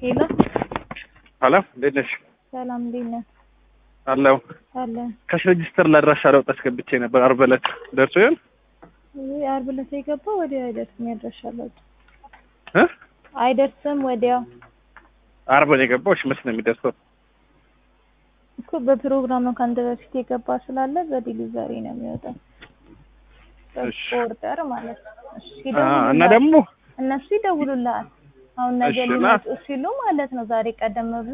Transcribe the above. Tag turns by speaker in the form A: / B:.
A: ሄሎ
B: ሀሎ እንዴት ነሽ?
A: ሰላም እንዴት ነህ?
B: አለው
A: አለን።
B: ካሽ ሬጅስተር ላድራሻ ለውጥ አስገብቼ ነበር። ዓርብ ዕለት ደርሶ ይሆን
A: ይህ ዓርብ ዕለት የገባው ወዲያው አይደርስም፣ ያድራሻለሁ
B: እ
A: አይደርስም ወዲያው
B: ዓርብ ነው የገባው። እሺ መች ነው የሚደርሰው?
A: እኮ በፕሮግራም ነው ከአንተ በፊት የገባ ስላለ በዲሊቨሪ ነው የሚወጣው።
B: እሺ።
A: ኦርደር ማለት ነው። እሺ
B: አ እና
A: ይደውሉልሃል።
B: ደግሞ
A: እነሱ ይደውሉልሃል። አሁን ነገ
B: እሺ፣ እና-
A: ሊመጡ ሲሉ ማለት ነው ዛሬ ቀደም ብሎ